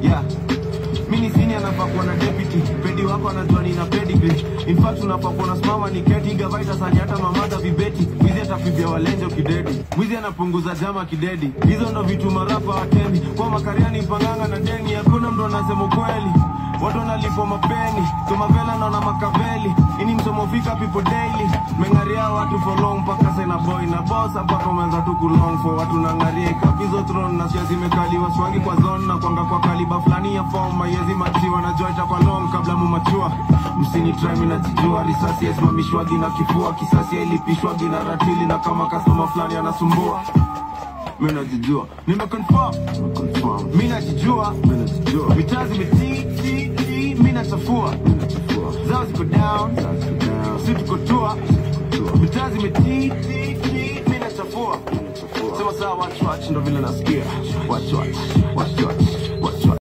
yeah mini sini anafaa kuwa na deputy pedi wako anajua nina pedigree in fact unafaa kuwa nasimama ni keti gavaita sani hata mamada vibeti mwizi atakwibia walenje ukidedi mwizi anapunguza jama kidedi hizo ndo vitu marapa watendi kwa makariani panganga na deni hakuna mtu anasema ukweli watu wanalipwa mapeni tumavela naona makaveli ini msomo fika people daily mengaria watu for long mpaka sena boy na boss hapa komeanza tu kulong for watu nangaria ikapizo throne na sia zimekaliwa swangi kwa zone na kwanga kwa kaliba fulani ya form mayezi machiwa na joita kwa long kabla mumachua msini try mimi najijua risasi yasimamishwagi na kifua kisasi yailipishwagi na ratili na kama customer fulani anasumbua mimi najijua nimeconfirm nimeconfirm mimi najijua mimi najijua mitaa zimetii ti ti mimi nachafua mimi nachafua zao ziko down zao ziko down sisi tuko tua mitaa zimetii ti ti mimi nachafua mimi nachafua sema sawa watch watch ndo vile nasikia watch watch watch watch watch watch